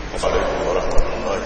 عليكم ورحمة الله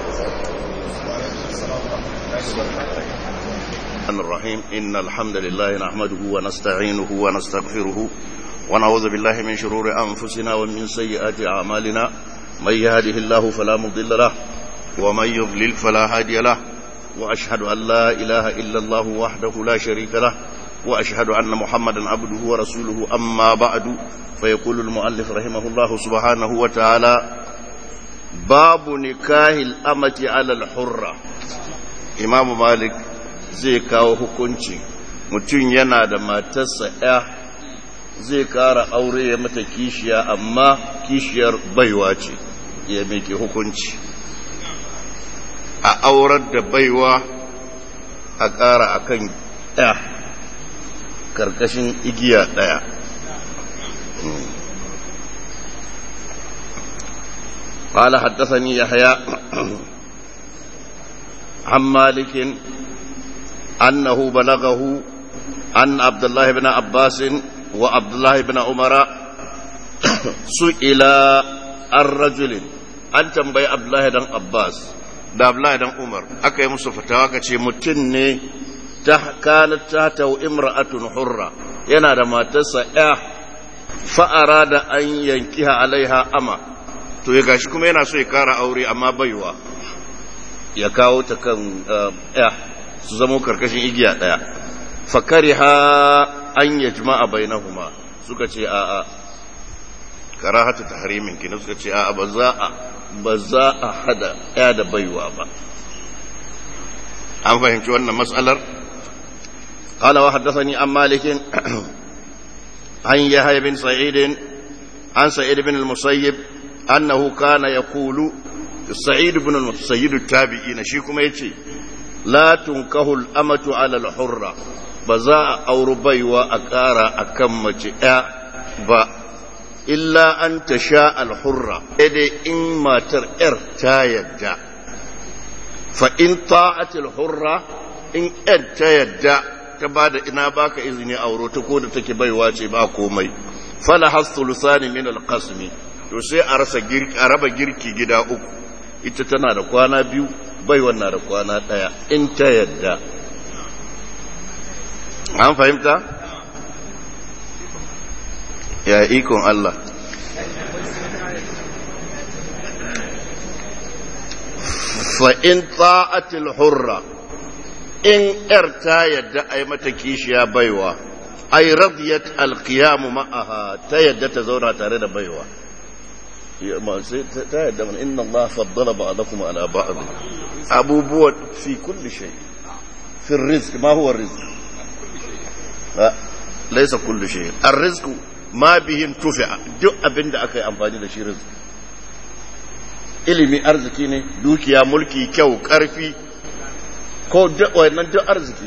وبركاته الرحيم إن الحمد لله نحمده ونستعينه ونستغفره ونعوذ بالله من شرور أنفسنا ومن سيئات أعمالنا من يهده الله فلا مضل له ومن يضلل فلا هادي له وأشهد أن لا إله إلا الله وحده لا شريك له وأشهد أن محمدا عبده ورسوله أما بعد فيقول المؤلف رحمه الله سبحانه وتعالى باب نكاه الأمة على الحرة إمام مالك zai kawo hukunci mutum yana da matarsa ya zai kara aure ya mata kishiya amma kishiyar baiwa ce ya meke hukunci a aurar da baiwa a kara akan ya karkashin igiya daya قال حدثني يحيى عن مالك أنه بلغه أن عبد الله بن عباس وعبد الله بن عمر سئل الرجل an tambayi Abdullahi dan Abbas da Abdullahi dan Umar aka yi musu fatawa ka ce mutum ne ta kanat ta ta imra'atun hurra yana da matarsa ya fa'ara da an yankiha alaiha ama to ya gashi kuma yana so ya kara aure amma baiwa ya kawo ta kan ya su zama karkashin igiya ɗaya fakari ha an ya jima'a bai na huma suka ce a a karahata ta harimin kina suka ce a a ba za a ba za a hada ya da baiwa ba an fahimci wannan matsalar قال وحدثني عن مالك عن يحيى بن سعيد عن سعيد بن المسيب أنه كان يقول سعيد بن المسيب التابعين شيكم يتي la tunkahul amatu alal hurra ba za a auri baiwa a ƙara a kan mace ɗaya ba illa an ta sha alhurra dai in matar ‘yar ta yadda fa in ta'atil hurra in ‘yar ta yadda ta ba da ina baka izini auro ta ko da take baiwa ce ba komai fala hasulusani min alqasmi to sai a rasa girki a raba girki gida uku ita tana da kwana biyu bai wannan da kwana ɗaya in ta yadda an fahimta? ya ikon Allah fa'in ta'atil hurra in ‘yar ta yadda a yi mata kishiya baiwa ai radiyat alkiyamu ma'aha ta yadda ta zauna tare da baiwa ta yadda mana inna Allah faddala ba'dakum ala ba'd abubuwa fi kulli shay fi rizq ma huwa rizq laysa kulli shay ar-rizq ma bihin tufi'a duk abinda aka yi amfani da shi rizq ilimi arziki ne dukiya mulki kyau karfi ko duk wannan duk arziki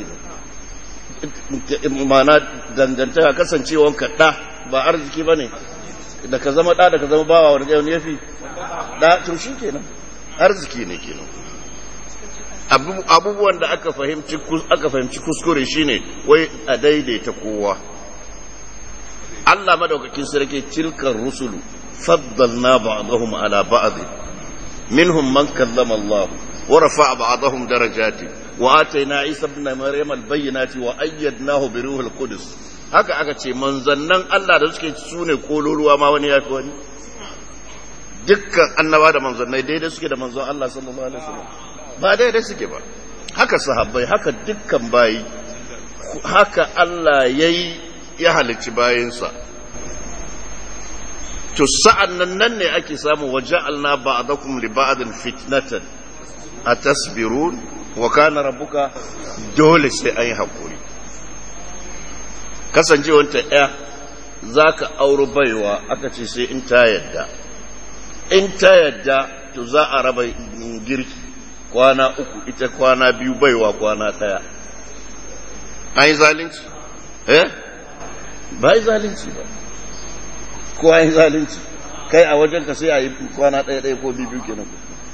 ne ma'ana dangantaka kasancewan kaɗa ba arziki ba ne da ka zama ɗa da ka zama bawa wani yau ya fi ɗa to shi kenan arziki ne kenan abubuwan da aka fahimci aka fahimci kuskure shine wai a daidaita kowa Allah madaukakin sarki tilkar rusulu faddalna ba'dahum ala ba'd minhum man kallama Allah wa rafa'a ba'dahum darajati wa atayna Isa ibn Maryam al-bayyinati wa ayyadnahu bi ruhil qudus haka aka ce manzannan Allah da suke su ne kololuwa ma wani ya fi wani dukkan annaba da manzannai daidai suke da manzon Allah sallallahu alaihi wasallam ba daidai suke ba haka sahabbai haka dukkan bayi haka Allah yayi ya halicci bayinsa to sa'an nan nan ne ake samu waja'alna ba'dakum li ba'din fitnatan atasbirun wa kana rabbuka dole sai an yi hakuri kasancewanta ya za ka auri baiwa aka ce sai in ta yadda in ta yadda to za a raba girki kwana uku ita kwana biyu baiwa kwana ɗaya an yi zalunci eh ba yi zalunci ba ko an yi zalunci kai a wajen ka sai a yi kwana ɗaya ɗaya ko biyu kenan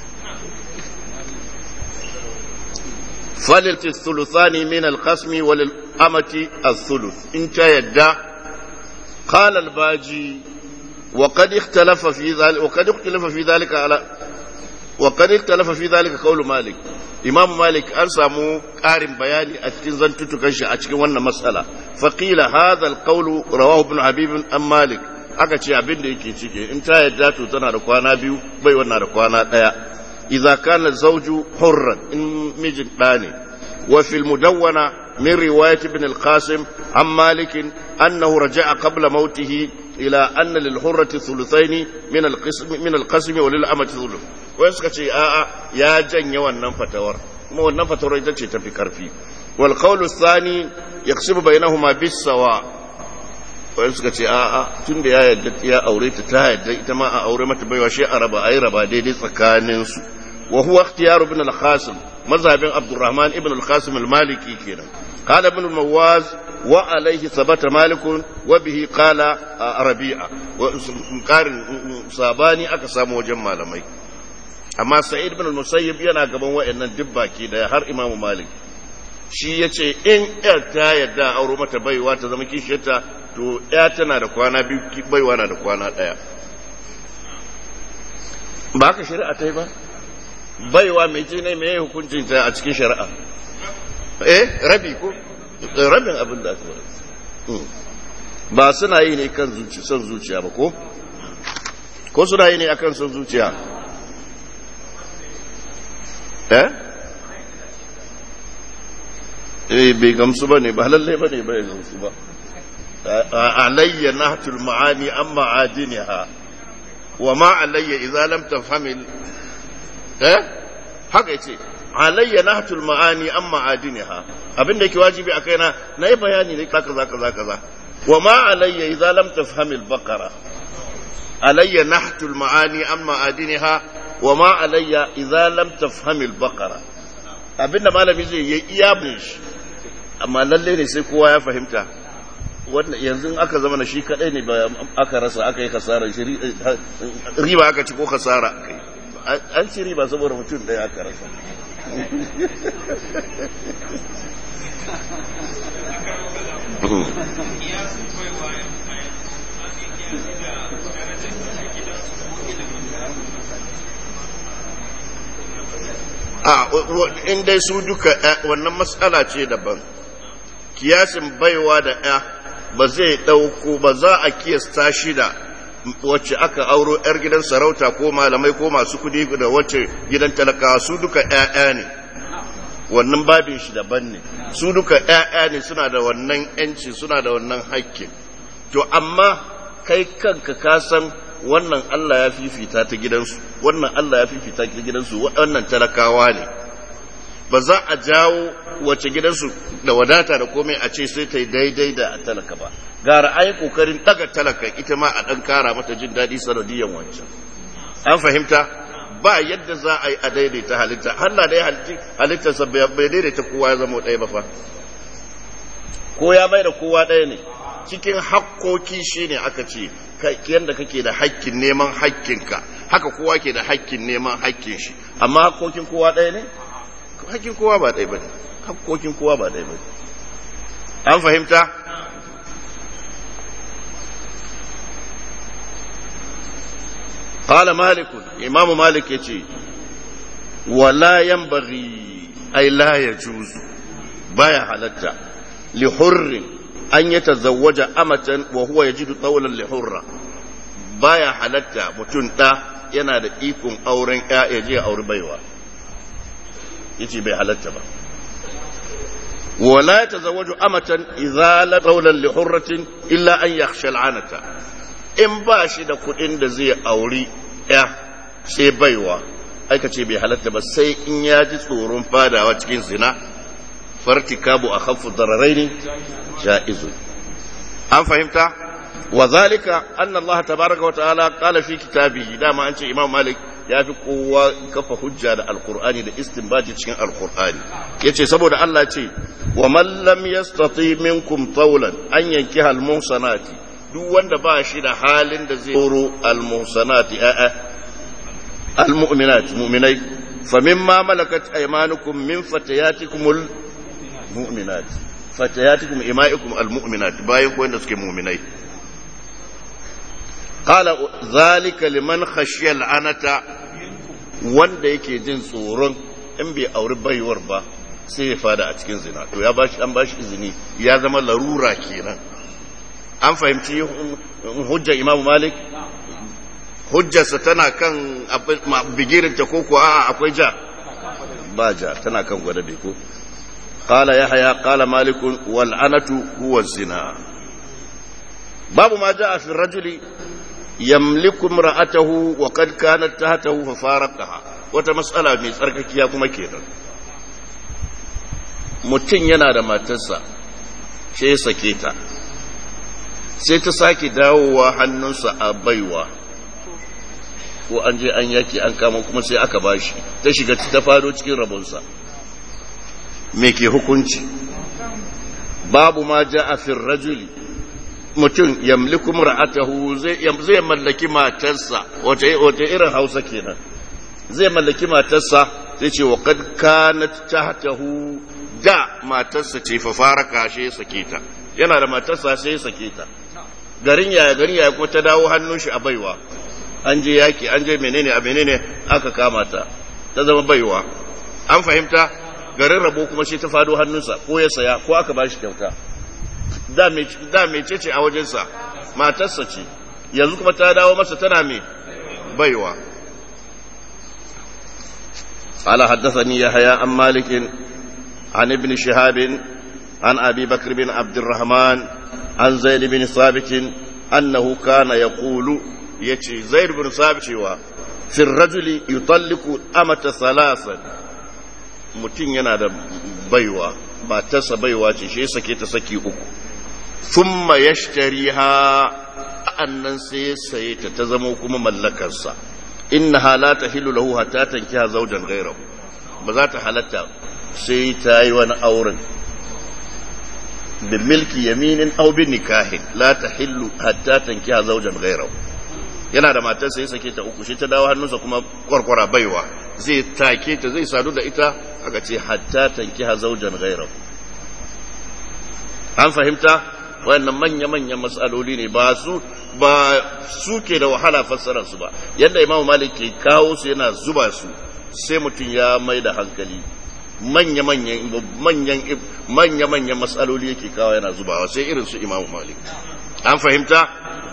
فلت الثلثان من القسم وللأمة الثلث إن يدى قال الباجي وقد اختلف في ذلك وقد اختلف في ذلك على wa qad ikhtalafa fi dhalika qawlu malik imam malik an samu ƙarin bayani a cikin zantutukan shi a cikin wannan matsala faqila hadha alqawlu rawahu ibn habib an malik aka ce abin da yake cike in ta yadda to tana da kwana biyu bai wannan da kwana daya idza kana zawju hurran in mijin da ne wa fil mudawwana min riwayat ibn al-qasim an malik annahu raja'a qabla mautihi ila anna lil hurrati thuluthaini min al-qism min al-qasm wa lil amati thuluth wai suka ce a'a ya janye wannan fatawar kuma wannan fatawar ita ce tafi karfi wal qawlu thani yaqsimu bainahuma bis sawa wai suka ce a'a tunda ya yadda ya aure ta ta yadda ita ma a aure mata baiwa shi a raba ayi raba daidai tsakanin su wa huwa ikhtiyar ibn al-qasim mazhabin abdurrahman ibn al-qasim al-maliki kenan قال ابن المواز وعليه ثبت مالك وبه قال ربيعة وقارن صاباني aka samu wajen malamai amma sa'id ibn al-musayyib yana gaban wayannan dubbaki da har imam malik shi yace in yar ta yadda auro mata baiwa ta zama kishiyarta to ya tana da kwana biyu baiwa na da kwana daya ba ka shari'a ta yi ba baiwa mai ce ne mai hukuncin ta a cikin shari'a eh rabi ko rabin abin da aka ba suna yi ne kan son zuciya ba ko ko suna yi ne akan son zuciya eh eh bai gamsu ba ne ba lalle ba ne bai gamsu ba alayya nahtul ma'ani an ma'adiniha wa ma alayya idza lam tafhamil eh haka yace alayya nahtul ma'ani an ma'adiniha abinda yake wajibi a kaina na yi bayani ne kaza kaza kaza wa ma alayya idza lam tafhamil baqara alayya nahtul ma'ani an ma'adiniha wa ma alayya idza lam tafhamil baqara abinda malami zai yi iya bin shi amma lalle ne sai kowa ya fahimta wannan yanzu aka zama na shi kadai ne ba aka rasa aka yi kasara shi riba aka ci ko kasara an ci riba saboda mutum ɗaya aka rasa a in dai su duka wannan matsala ce daban kiyasin baiwa da ya ba zai ɗauko ba za a kiyasta shi da wacce aka auro 'yar gidan sarauta ko malamai ko masu kudi da wacce gidan talakawa su duka 'ya'ya ne wannan babin shi daban ne su duka 'ya'ya ne suna da wannan 'yanci suna da wannan haƙƙin to amma kai kanka ka san wannan Allah ya fifita ta gidansu wannan Allah ya fifita ta gidansu wannan talakawa ne ba za a jawo wace gidansu da wadata da komai a ce sai ta yi daidai da talaka ba gara ai kokarin daga talaka ita ma a dan kara mata jin daɗi sanadiyan wancan an fahimta ba yadda za a yi a daidaita halitta Allah da ya halittarsa bai daidaita kowa ya zama ɗaya ba fa ko ya mai da kowa ɗaya ne cikin hakkoki shine aka ce yadda kake da hakkin neman hakkinka haka kowa ke da hakkin neman hakkin shi amma hakkokin kowa ɗaya ne hakkin kowa ba ɗaya ba ne hakkokin kowa ba ɗaya ba ne an fahimta قال مالك إمام مالك يتي ولا ينبغي أي لا يجوز بايا حلتا لحر أن يتزوج أمة وهو يجد طولا لحرة بايا حلتا متنتا yana da ikon auren ya je auri baiwa yace bai halatta ba wala yatazawwaju amatan idza la qawlan li hurratin illa an yakhsha al'anata in ba shi da kuɗin da zai auri ya sai baiwa aika ce bai halatta ba sai in ya ji tsoron fadawa cikin zina fartikabu a khaffu dararaini ja'izu an fahimta wa zalika anna Allah tabaraka wa ta'ala qala fi kitabihi dama an ce Imam Malik ya fi kowa kafa hujja da alkur'ani da istinbaji cikin alkur'ani yace saboda Allah ce wa man lam yastati minkum tawlan an yankiha al-muhsanati duk wanda ba shi da halin da zai tsoro al-muhsanati a'a al-mu'minat mu'minai fa mimma malakat aymanukum min fatayatikum al-mu'minat fatayatikum ima'ikum al-mu'minat bayan ko wanda suke mu'minai qala zalika liman khashiya al-anata wanda yake jin tsoron in bai auri baiwar ba sai ya fada a cikin zina to ya bashi an bashi izini ya zama larura kenan an fahimci hujjar imamu malik hujjarsa tana kan bigirinta ko kuwa akwai ja ba ja tana kan gwada bai ko قال يحيى قال مالك والعنة هو الزنا باب ما جاء في الرجل يملك امرأته وقد كانت تحته ففارقها وتمسألة من tsarkakiya kuma kenan mutum yana da matarsa sai ya sake ta sai ta sake dawowa hannunsa a baiwa ko an je an yaki an kama kuma sai aka bashi ta shiga ta fado cikin rabonsa me ke hukunci babu ma ja a rajuli mutum yamliku ra'atahu zai mallaki matarsa wata irin hausa kenan zai mallaki matarsa sai ce wa kad kanat tahtahu da matarsa ce fa fara kashe sake ta yana da matarsa sai sake ta garin yaya garin yaya kuma ta dawo hannun shi a baiwa an je yaki an je menene a menene aka kama ta ta zama baiwa an fahimta garin rabo kuma shi ta fado hannunsa ko ya saya ko aka bashi kyauta da mece ce a wajensa matarsa ce yanzu kuma ta dawo masa tana mai baiwa ala haddathani yahya an malikin an ibn shihab an abi bakr bin abdurrahman an zaid bin sabit annahu kana yaqulu yace zaid bin sabit cewa fi ar-rajuli yutalliqu amata thalathan mutum yana da baiwa matarsa baiwa ce shi sake ta saki uku thumma yashtariha annan sai ya saye ta ta zama kuma mallakarsa innaha la tahillu lahu hatta tankiha zawjan ghayrahu ba za ta halatta sai ta yi wani auren bi milki yaminin aw bi nikahin la tahillu hatta tankiha zawjan ghayrahu yana da matarsa ya sake ta uku shi ta dawo hannunsa kuma kwarkwara baiwa zai take ta zai sadu da ita aka ce hatta tankiha zawjan ghayrahu an fahimta wayannan manya-manyan matsaloli ne ba su ba su ke da wahala fassarar su ba yadda imam malik ke kawo su yana zuba su sai mutum ya mai da hankali manya-manyan manya-manyan matsaloli yake kawo yana zubawa sai irin su imam malik an fahimta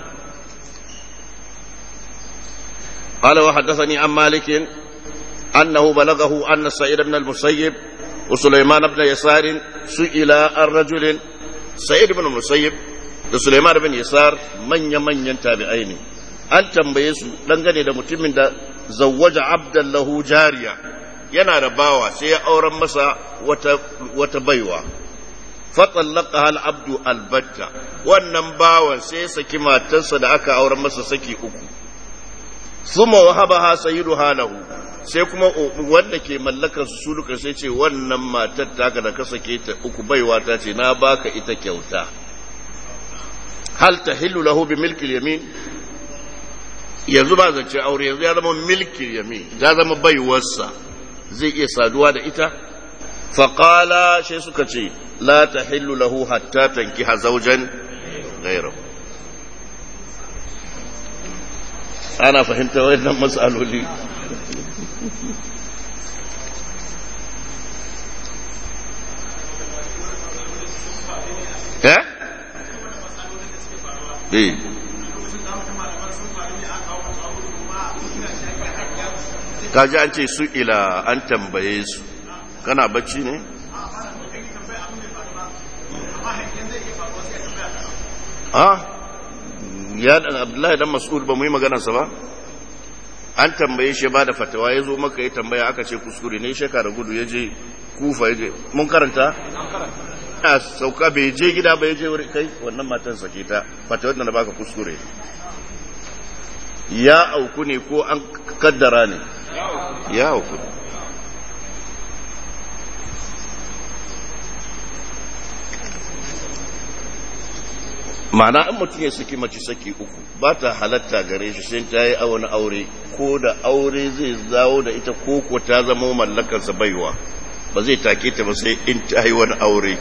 قال وحدثني عن مالك أنه بلغه أن سعيد بن المسيب وسليمان بن يسار سئل الرجل سعيد بن المسيب da Suleiman bin Yasar manya-manyan tabi'ai ne an tambaye su dangane da mutumin da zawwaja abdallahu jariya yana da bawa sai ya auren masa wata, wata baiwa fatsallaka hal abdu albatta wannan bawan sai ya saki matarsa da aka auren masa saki uku suma wahabaha sayyidu halahu sai kuma wanda ke mallakar su suluka sai ce wannan matar taka da ka sake ta uku baiwa ta ce na baka ita kyauta hal tahillu lahu bi milki yamin yanzu ba zance aure yanzu ya zama milki yamin ya zama baiwarsa zai iya saduwa da ita faqala sai suka ce la tahillu lahu hatta tankiha zawjan ghayrahu ana fahimta wannan matsaloli eh eh kaji an ce su ila an tambaye su kana bacci ne ah ya dan abdullahi dan mas'ud ba mu yi maganarsa ba an tambaye shi ba da fatawa ya zo maka ya tambaya aka ce kuskure ne shekara gudu ya je kufa ya je mun karanta a sauka bai je gida ba ya je wuri kai wannan matan sake ta fatawar da na baka kuskure ya auku ne ko an kaddara ne ya auku ma'ana in mutum ya saki mace saki uku ba ta halatta gare shi sai ta yi wani aure ko da aure zai zawo da ita ko ko ta zama mallakarsa baiwa ba zai take ta ba sai in ta yi wani aure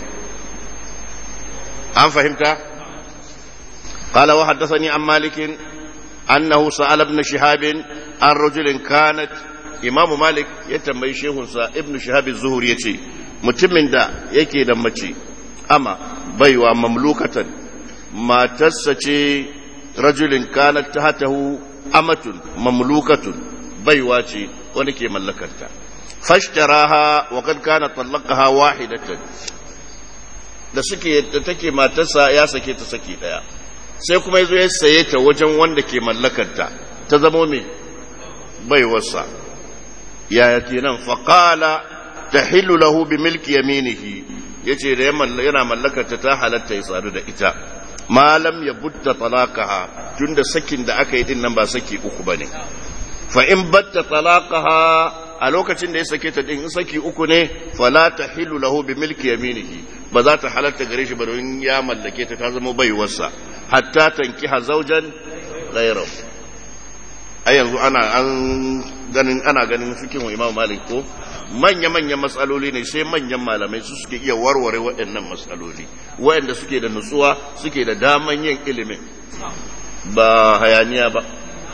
an fahimta قال وحدثني عن مالك أنه سأل ابن شهاب عن رجل كانت imamu malik ya tambayi shehunsa ibnu shahab az-zuhri yace mutumin da yake da mace ama baiwa mamlukatan matarsa ce rajulin kanat tahtahu amatun mamlukatun baiwa ce wani ke mallakarta fashtaraha wa kad kana talaqaha wahidatan da suke da take matarsa ya sake ta saki daya sai kuma yazo ya saye ta wajen wanda ke mallakarta ta zamo me baiwarsa yaya kenan faqala tahillu lahu bi milki yaminihi yace da yana mallakarta ta halatta ya sadu da ita malam ya butta talaqaha tunda sakin da aka yi din nan ba saki uku bane fa in batta talaqaha a lokacin da ya sake ta din in saki uku ne fala tahillu lahu bi milki yaminihi ba za ta halatta gare shi ba don ya mallake ta ta zama baiwarsa hatta tankiha zawjan ghayrahu a yanzu ana an ganin ana ganin fikin wa Imam Malik ko manya-manyan matsaloli ne sai manyan malamai su suke iya warware waɗannan matsaloli waɗanda suke da nutsuwa suke da daman yin ilimin ba hayaniya ba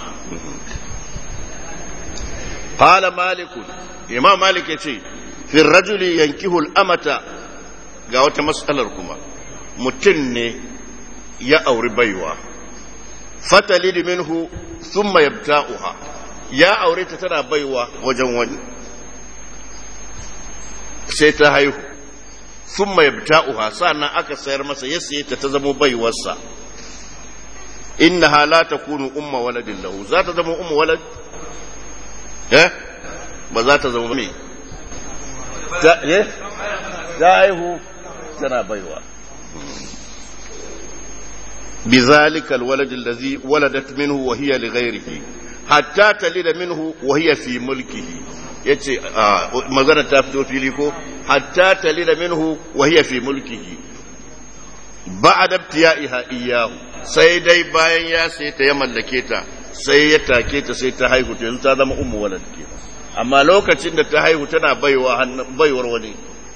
qala malik imam malik yace fi rajuli yankihu al-amata ga wata matsalar kuma mutum ne ya auri baiwa fatalid minhu thumma yabta'uha ya aure ta tana baiwa wajen wani sai ta haihu sun mai bita'uha sannan aka sayar masa ya saye ta ta zama baiwarsa inna hala ta kunu umma waladin lahu za ta zama umma walad eh ba za ta zama me ta eh ta haihu tana baiwa بذلك الولد الذي ولدت منه وهي لغيره حتى تلد منه وهي في ملكه yace magana ta fito fili ko hatta talida minhu wa hiya fi mulkihi ba'da ibtiya'iha iyyahu sai dai bayan ya sai ta ya mallake ta sai ya take ta sai ta haihu yanzu ta zama ummu walad ke amma lokacin da ta haihu tana baiwa baiwar wani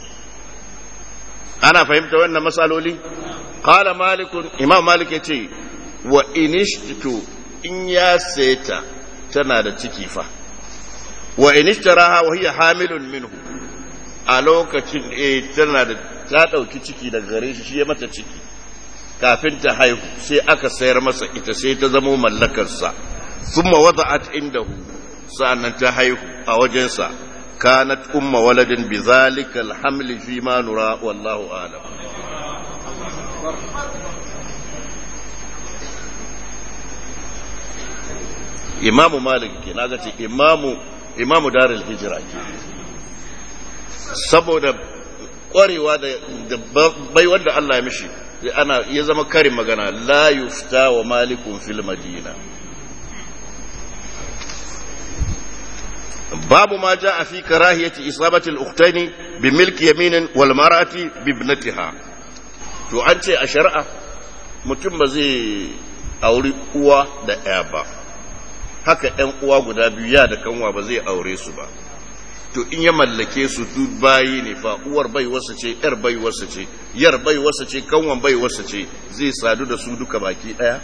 ana fahimta wannan masaloli qala malik imam malik yace wa inishtu in ya saita tana da ciki fa wa in ishtaraha wa hiya hamilun minhu a lokacin eh tana da ta dauki ciki daga gare shi shi ya mata ciki kafin ta haihu sai aka sayar masa ita sai ta zama mallakar sa thumma wada'at indahu sa'annan ta haihu a wajensa kanat umma waladin bi zalika alhamli fi ma nura wallahu a'lam imamu malik ke na ce imamu imamu darul hijira ke saboda kwarewa da bai wanda Allah ya mishi ana ya zama karin magana la yufta wa malikun fil madina babu ma jaa fi karahiyati isabati al-ukhtayn bi milki yaminin wal mar'ati bi ibnatiha to an ce a shari'a mutum ba zai auri uwa da ɗaya ba haka ‘yan uwa guda biyu ya da kanwa ba zai aure su ba to in ya mallake su su bayi ne fa uwar bai wasa ce ‘yar bai wasa ce yar bai wasa ce kanwan bai wasa ce zai sadu da su duka baki ɗaya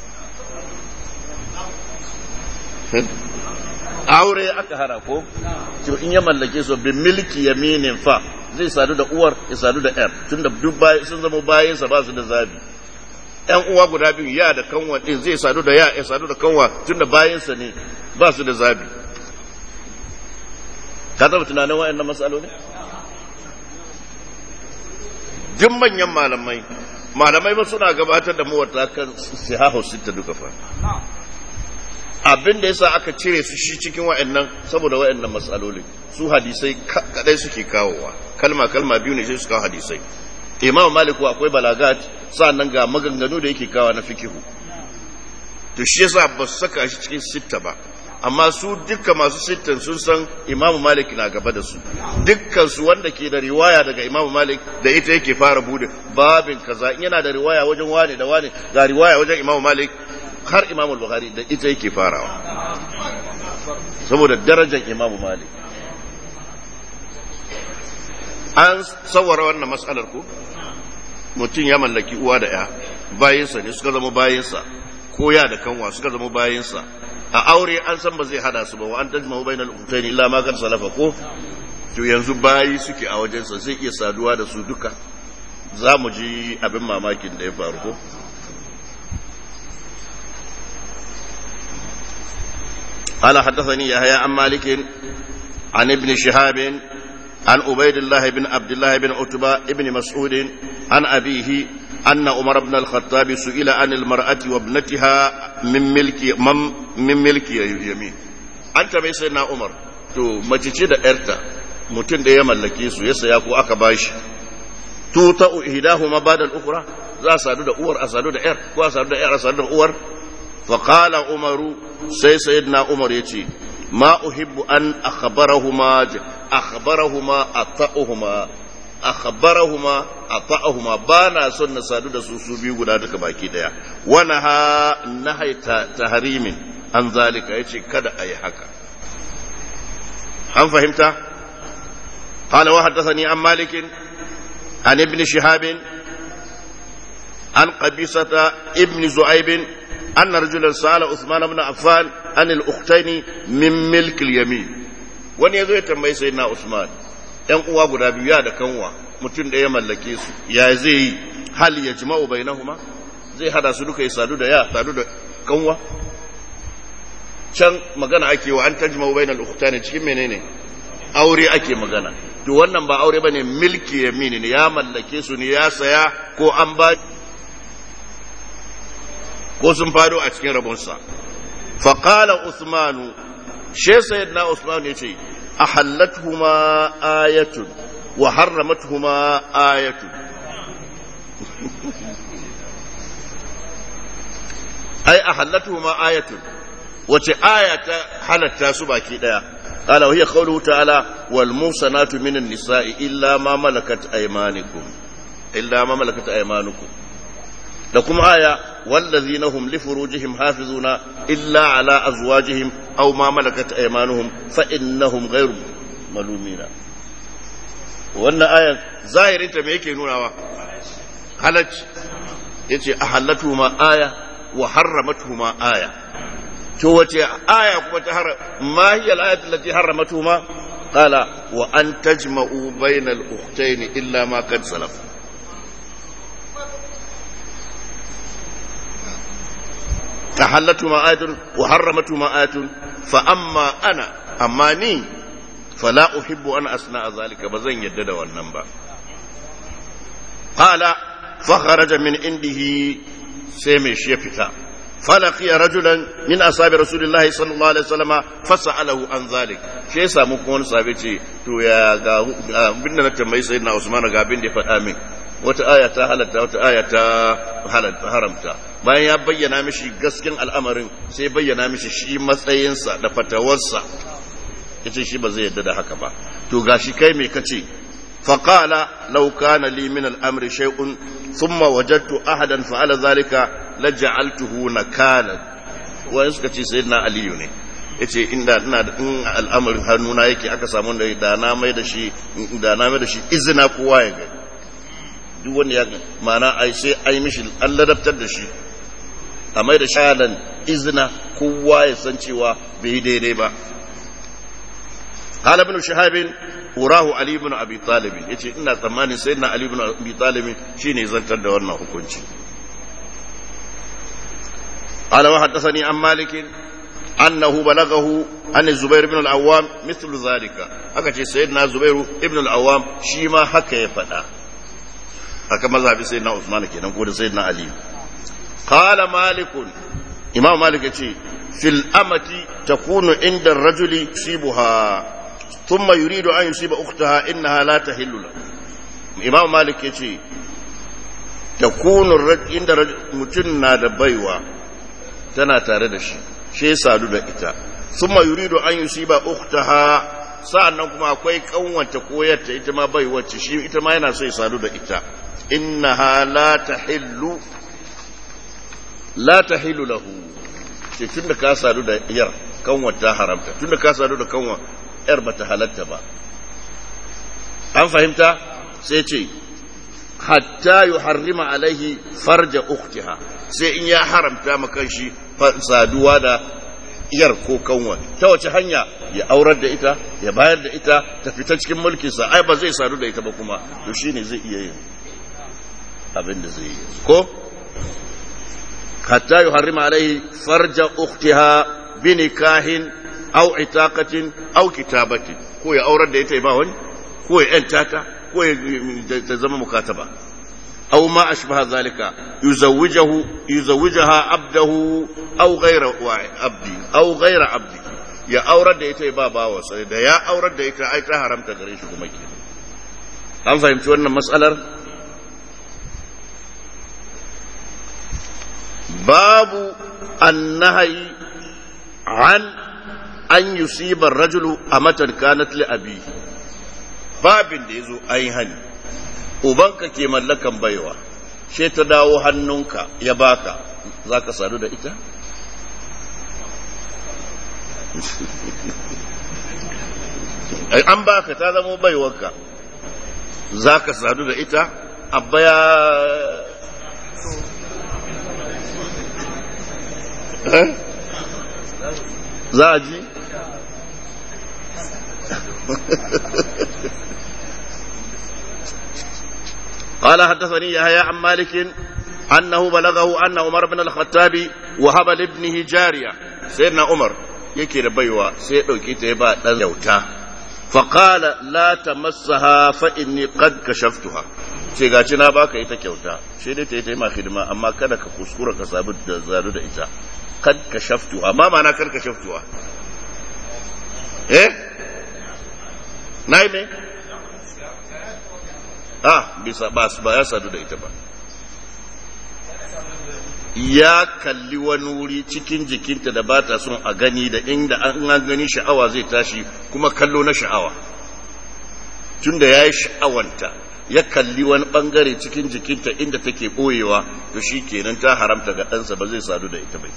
aure aka hana ko to in ya mallake su bin milki yaminin fa zai sadu da uwar ya sadu da ‘yar tunda duk sun zama bayansa ba su da zabi ‘yan uwa guda biyu ya da kanwa ɗin zai sadu da ya ya sadu da kanwa tun da bayansa ne ba su da zabi ka taɓa tunanin wa'yan matsaloli? duk manyan malamai malamai ba suna gabatar da mawata kan sihahu sita duka fa abin da yasa aka cire su shi cikin wa'annan saboda wa'annan matsaloli su hadisai kadai suke kawowa kalma kalma biyu ne sai su kawo hadisai imam maliku akwai balagat nan ga maganganu da yake kawa na fikihu to shi yasa ba su saka shi cikin sitta ba amma su dukkan masu sittan sun san imam malik na gaba da su dukkan su wanda ke da riwaya daga imam malik da ita yake fara bude babin kaza in yana da riwaya wajen wane da wane ga riwaya wajen imam malik har imam al-bukhari da ita yake farawa saboda darajar imam malik an sawara wannan matsalar ku mutum ya mallaki uwa da ya bayinsa ne suka zama bayinsa ko ya da kanwa suka zama bayinsa a aure an san ba zai hada su ba wa an tajma bainal ukhtayn illa ma kan salafa ko to yanzu bayi suke a wajensa zai iya saduwa da su duka za mu ji abin mamakin da ya faru ko قال حدثني يحيى عن مالك عن ابن شهاب عن عبيد الله بن عبد الله بن عتبة بن مسعود عن أبيه أن عمر بن الخطاب سئل عن المرأة وابنتها من ملك من ملك يمين أنت بيسنا عمر to mace ce da ‘yarta mutum da ya mallake su ya saya ko aka bashi to ta ihdahuma ba'da al-ukhra za a sadu da uwar a sadu da ‘yar ko a sadu da ‘yar a sadu da uwar fa qala umaru sai sayyidina umar yace ma uhibbu an akhbarahuma akhbarahuma ata'uhuma akhbarahuma ata'uhuma bana son na sadu da su su biyu guda duka baki daya wana ha nahaita tahrimin an zalika yace kada ayi haka an fahimta قال وحدثني عن مالك عن ابن شهاب عن قبيصة ابن زعيب أن رجلا سأل عثمان بن عفان عن الأختين من ملك اليمين wani ya zo ya tambayi sai na Usman ‘yan uwa guda biyu ya da kanwa mutum da ya mallake su ya zai yi hal ya jima'u bainahuma zai hada su duka ya sadu da ya sadu da kanwa can magana ake wa an tajma'u bainal ukhtani cikin menene aure ake magana to wannan ba aure bane milki yamini ne ya mallake su ne ya saya ko an ba ko sun fado a cikin rabonsa faqala usmanu she sayyidina usman yace ahallatuhuma ayatun wa harramatuhuma ayatun ai ahallatuhuma ayatun wace aya ta halatta su baki daya قال وهي قوله تعالى والموصنات من النساء إلا ما ملكت أيمانكم إلا ما ملكت أيمانكم لكم آية والذين هم لفروجهم حافظون إلا على أزواجهم أو ما ملكت أيمانهم فإنهم غير ملومين وأن آية ظاهر أنت ما يكي نونا حلج يتي أحلتهما آية وحرمتهما آية to wace aya kuma ta har ma hiya al-ayatu allati harramatuhuma qala wa an tajma'u bayna al-ukhtayn illa ma qad salaf tahallatuhuma ayatun wa harramatuhuma ayatun fa amma ana amma ni fala uhibbu an asna'a zalika bazan yadda da wannan ba qala fa kharaja min indihi sai mai shi ya fita فلقي رجلا من اصحاب رسول الله صلى الله عليه وسلم فساله عن ذلك shi ya samu kuma wani sahabi ce to ya ga abin da na tambayi sayyidina Usman ga abin da ya faɗa min wata aya ta halatta wata aya ta haramta bayan ya bayyana mishi gaskin al'amarin sai bayyana mishi shi matsayinsa da fatawarsa yace shi ba zai yarda da haka ba to gashi kai me kace فقال لو كان لي من الأمر شيء ثم وجدت أحدا فعل ذلك لجعلته نكالا وين suka ce sayyidina aliyu ne yace inda ina da in al'amarin hannuna yake aka samu da da na mai da shi da na mai da shi izina kowa ya gani duk wanda ya mana ai sai ai mishi an ladabtar da shi a mai da shalan izina kowa ya san cewa bai daidai ba قال ابن شهاب urahu Ali ibn Abi Talib yace ina tsammanin sayyidina Ali ibn Abi Talib shine zantar da wannan hukunci qala wa haddathani an Malik annahu balagahu an Zubair ibn al-Awwam mithlu zalika aka ce sayyidina Zubair ibn al-Awwam shi ma haka ya faɗa haka mazhabi sayyidina Usman kenan ko da sayyidina Ali qala Malik Imam Malik yace fil amati takunu inda ar-rajuli sibuha ثم يريد أن يصيب أختها إنها لا تحل له إمام مالك يتي تكون الرجل عند رجل متنا دبيوة تنا تاردش شيء سادو دا إتا ثم يريد أن يصيب أختها sa'annan kuma akwai kanwanta koyarta ita ma bai wacce shi ita ma yana so ya sadu da ita innaha la tahillu la tahillu lahu ce tunda ka sadu da yar kanwata haramta tunda ka sadu da kanwa ‘yar bata halatta ba. An fahimta sai ce, hatta yi harrima alaihi farja uktiha sai in ya haramta makan shi saduwa da yar ko kanwa ta wace hanya ya aurar da ita ya bayar da ita ta fita cikin mulkinsa ai ba zai sadu da ita ba kuma to shine zai iya yin abin da zai yi ko hatta yuharrima alaihi farja ukhtiha bi nikahin aw itaqatin aw kitabatin ko ya aurar da ita ba wani ko ya yanta ta ko ya ta zama mukataba aw ma ashbaha zalika yuzawwijahu yuzawwijaha abdahu aw ghayra abdi aw ghayra abdi ya aurar da ita ba bawa sai da ya aurar da ita ai ta haramta gare shi kuma ke an fahimci wannan matsalar babu annahi an an yusiba rajulu a matan kanat li abi babin da yazo ayi hani ubanka ke mallakan baiwa she ta dawo hannunka ya baka zaka sadu da ita an baka ta zama baiwarka zaka sadu da ita abba ya za a ji قال حدثني يحيى عن مالك أنه بلغه أن عمر بن الخطاب وهب لابنه جارية سيدنا عمر yake da baiwa sai ya ɗauki ta ya ba ɗan yauta faƙala la ta masaha fa'in ni ƙad ka shaftuha ce gaci na baka ita kyauta shi dai ta yi ta yi ma hidima amma kada ka kuskura ka sabu da zaru da ita kad ka shaftuha ma mana kad ka shaftuha eh na yi me ah bisa ba ba ya sadu da ita ba ya kalli wani wuri cikin jikinta da ba ta son a gani da inda an gani sha'awa zai tashi kuma kallo na sha'awa tunda ya yi sha'awanta ya kalli wani bangare cikin jikinta inda take ɓoyewa to shi kenan ta haramta ga ɗansa ba zai sadu da ita bai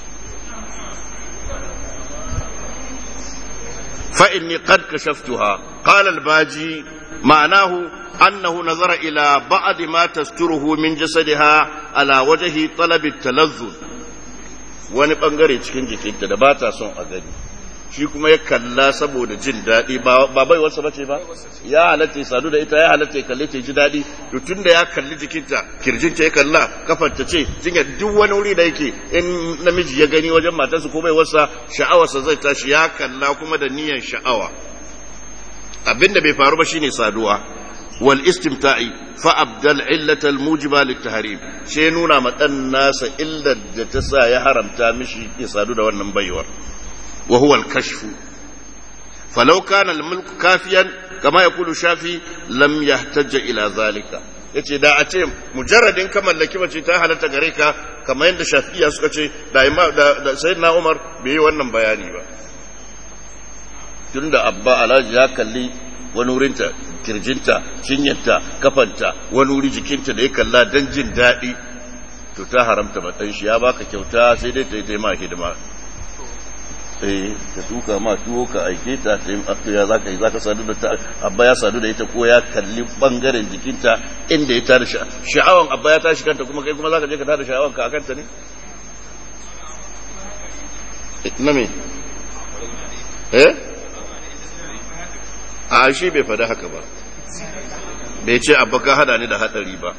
فإني قد كشفتها قال الباجي معناه أنه نظر إلى بعض ما تستره من جسدها على وجه طلب التلذذ wani bangare cikin jikinta da ba ta son a gani shi kuma ya kalla saboda jin daɗi ba bai wasu bace ba ya halatta ya sadu da ita ya halatta ya kalle ta ji daɗi to tun da ya kalli jikinta kirjinta ya kalla kafarta ce jinya duk wani wuri da yake in namiji ya gani wajen matarsa ko bai wasa sha'awarsa zai tashi ya kalla kuma da niyyar sha'awa abinda bai faru ba shine saduwa wal istimta'i fa abdal illata al mujiba lit tahrim sai nuna ma dan nasa illar da ta sa ya haramta mishi ya sadu da wannan baiwar وهو الكشف فلو كان الملك كافيا كما يقول الشافعي لم يحتج الى ذلك yace da a ce mujarradin ka mallaki mace ta halatta gare ka kamar yadda shafi'iya suka ce da da sayyidina Umar bai yi wannan bayani ba tunda abba alhaji ya kalli wani wurinta kirjinta cinyarta kafanta wani wuri jikinta da ya kalla don jin daɗi to ta haramta matsayin shi ya baka kyauta sai dai ta yi ma hidima eh ka tuka ma tuwo ka aike ta ta ya zaka yi zaka sadu da ta abba ya sadu da ita ko ya kalli bangaren jikinta inda ya tada sha'awan abba ya tashi kanta kuma kai kuma zaka je ka tada sha'awan ka akan ta ne na me eh a shi bai faɗi haka ba bai ce abba ka hada ni da hadari ba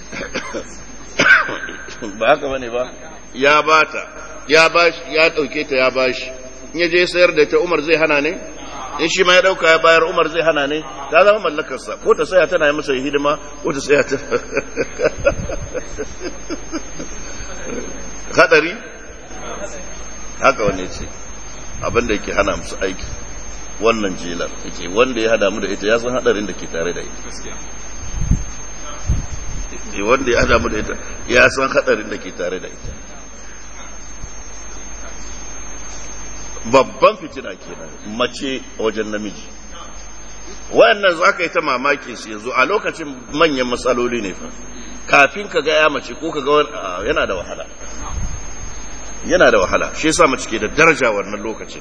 ba haka bane ba ya bata ya bashi ya dauke ta ya bashi in ya je sayar da ta Umar zai hana ne in shi ma ya dauka ya bayar Umar zai hana ne ta zama mallakarsa ko ta saya tana yi masa hidima ko ta saya ta hadari haka wani ce abinda yake hana musu aiki wannan jelar yake wanda ya hada mu da ita ya san hadarin da ke tare da ita wanda ya hada mu da ita ya san hadarin da ke tare da ita babban fitina kenan mace wajen namiji wayannan za ka yi ta mamaki su yanzu a lokacin manyan matsaloli ne fa kafin ka ga ya mace ko ka ga yana da wahala yana da wahala shi yasa mace ke da daraja wannan lokacin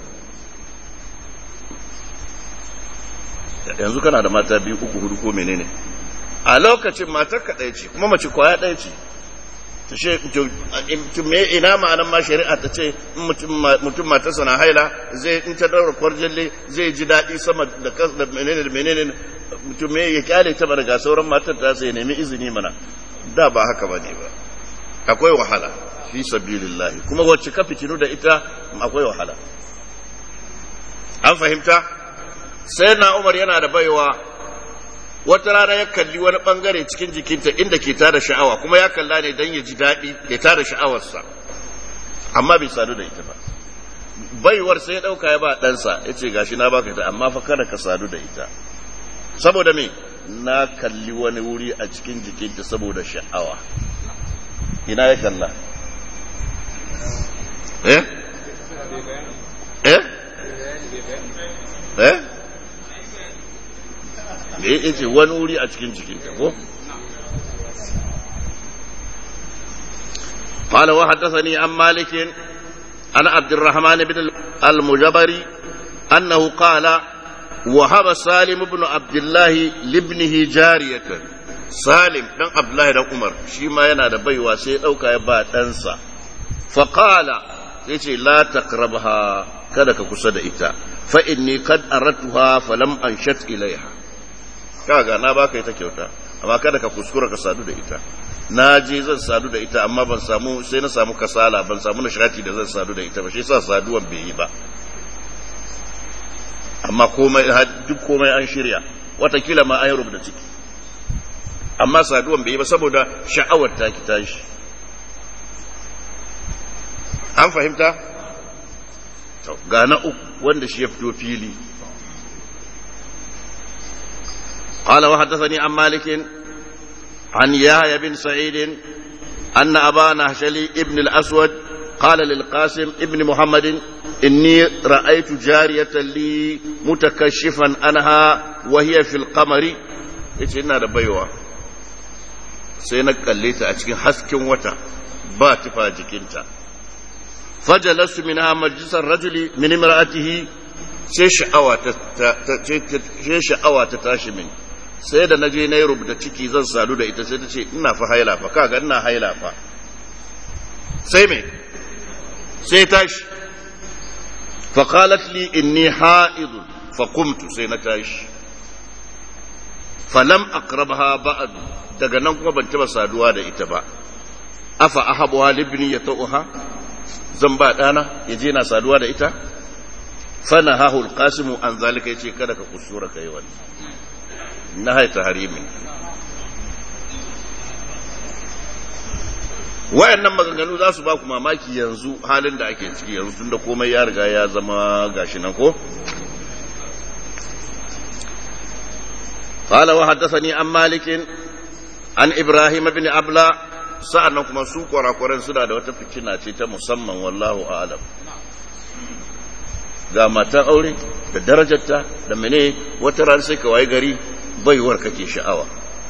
yanzu kana da mata biyu uku hudu ko menene a lokacin matar ka ɗaya ce kuma mace kwaya ɗaya ce me ina ma'anan ma shari'a ta ce mutum matarsa na haila zai in ta daura kwarjalle zai ji daɗi sama da da menene da menene mutum me ya kyale ta daga sauran matar ta sai nemi izini mana da ba haka bane ba akwai wahala fi sabilillahi kuma wacce ka fitinu da ita akwai wahala an fahimta sai na umar yana da baiwa wata rana ya kalli wani bangare cikin jikinta inda ke tada sha'awa kuma ya kalla ne don ya ji daɗi ya tada sha'awarsa amma bai sadu da ita ba baiwar sai ya ɗauka ya ba ɗansa ya ce gashi na baka ita amma fa kada ka sadu da ita saboda me na kalli wani wuri a cikin jikinta saboda sha'awa ina ya kalla eh eh eh da ya ce wani wuri a cikin jikinta ko قال وحدثني عن مالك عن عبد الرحمن بن المجبري أنه قال وهب سالم بن عبد الله لابنه جارية سالم بن عبد الله بن عمر شيما ينا بيوا سي دوكا يبا دنسا فقال يجي لا تقربها kada ka kusa da ita fa inni kad aratuha falam anshat ilaiha kaga na baka ita kyauta amma kada ka kuskura ka sadu da ita na je zan sadu da ita amma ban samu sai na samu kasala ban samu nishati da zan sadu da ita ba shi yasa saduwan bai yi ba amma komai duk komai an shirya watakila ma an yi rubuta ciki amma saduwan bai yi ba saboda sha'awar ta ki tashi an fahimta ga na uku wanda shi ya fito fili قال وحدثني عن مالك عن يحيى بن سعيد أن أبا نهشلي ابن الأسود قال للقاسم ابن محمد إني رأيت جارية لي متكشفا عنها وهي في القمر yace ina da baiwa sai na kalle ta a cikin hasken wata ba tufa jikinta fajalasu minha majlisar rajuli min imra'atihi sai sha'awa ta sai sha'awa ta tashi min sai da naje na yi rubuta ciki zan sadu da ita sai ta ce ina fa haila fa kaga ina haila fa sai me sai tashi fa qalat li inni ha'id fa qumtu sai na tashi falam aqrabha ba'd daga nan kuma ban taba saduwa da ita ba afa ahabuha libni yatauha zan ba dana yaje na saduwa da ita fana hahul qasimu an zalika yace kada ka kusura kai wannan nahai taharimi wayannan maganganu za su ba ku mamaki yanzu halin da ake ciki yanzu tunda komai ya riga ya zama gashi nan ko قال وحدثني عن مالك عن ابراهيم بن ابلا sa'annan kuma su kwarakwaran suna da wata fitina ce ta musamman wallahu a'lam ga matan aure da darajarta da mene wata ran sai ka waye gari baiwar kake sha'awa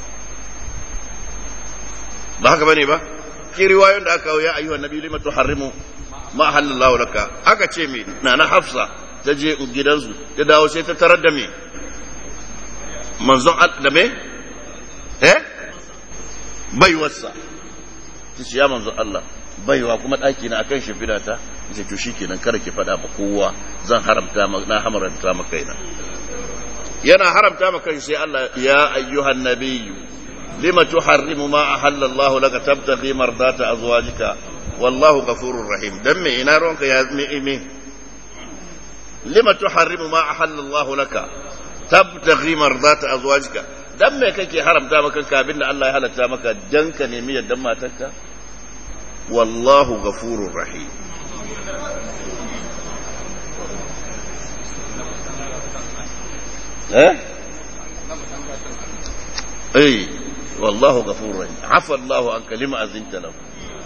ba haka bane ba ki riwayoyin da aka kawo ya ayyuhan nabi lima tuharrimu ma halallahu laka aka ce me nana hafsa ta je gidansu ta dawo sai ta tarar da me manzon da me eh baiwarsa ta ce ya manzo Allah baiwa kuma ɗaki na akan shimfiɗa ta ce to shikenan kada ki faɗa ma kowa zan haramta na haramta ma kaina yana haramta ma kai sai Allah ya ayyuhan nabiyyu lima tuharrimu ma ahalla Allah laka tabtaghi mardata azwajika wallahu ghafurur rahim dan me ina ronka ya me me lima tuharrimu ma ahalla Allah laka tabtaghi mardata azwajika dan me kake haramta maka kabin da Allah ya halatta maka dan ka nemi yaddan matarka wallahu ghafurur rahim eh eh wallahu ghafurur rahim afa Allahu an kalima azinta lahu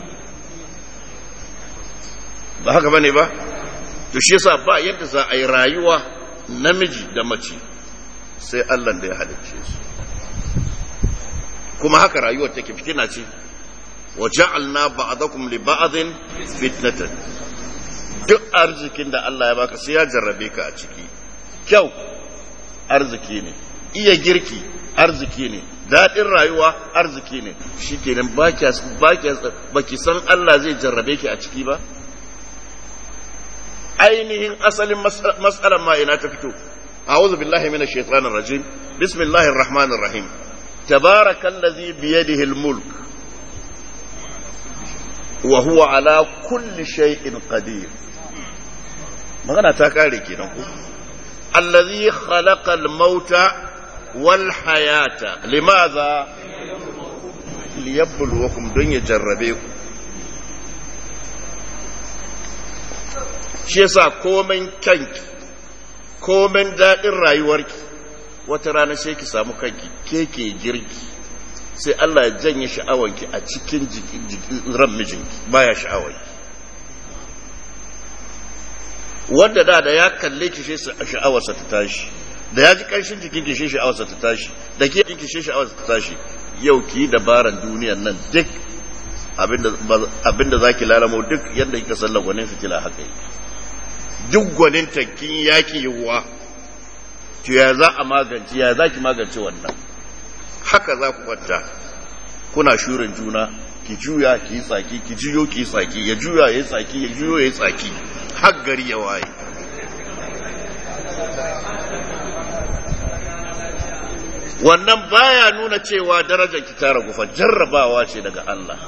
ba haka bane ba to shi yasa ba yadda za a yi rayuwa namiji da mace sai Allah da ya halicce su kuma haka rayuwar take fitina ce wa ja'alna ba'dakum li ba'din fitnatan duk arzikin da Allah ya baka sai ya jarrabe ka a ciki kyau arziki ne iya girki arziki ne daɗin rayuwa arziki ne shi kenan ba ki san Allah zai jarrabe ki a ciki ba ainihin asalin matsalar ma ina ta fito a'udhu billahi minash shaitanir rajim bismillahir rahmanir rahim tabarakallazi biyadihi al-mulk wa huwa ala kulli shay'in qadir magana ta kare kenan ko allazi khalaqa al-mauta wal hayata limadha liyabluwakum don ya jarrabe ku shi yasa komen kanki komen daɗin rayuwarki wata rana sai ki samu kanki ke ke girki sai Allah ya janye sha'awanki a cikin ran mijinki baya sha'awanki wanda da da ya kalle ki shi sha'awarsa ta tashi da ya ji ƙarshen jikin ki shi sha'awarsa ta tashi da ke ki shi sha'awarsa ta tashi yau ki dabaran duniyan nan duk abinda za ki lalamo duk yadda kika sallar gwanin fitila haka yi duk gwanin tankin yaki yiwuwa to ya za a magance ya za ki magance wannan haka za ku kwanta kuna shurin juna ki juya ki yi tsaki ki juyo ki yi tsaki ya juya ya yi tsaki ya juyo ya yi tsaki har gari ya waye wannan baya nuna cewa darajar ki ta ragu fa jarrabawa ce daga Allah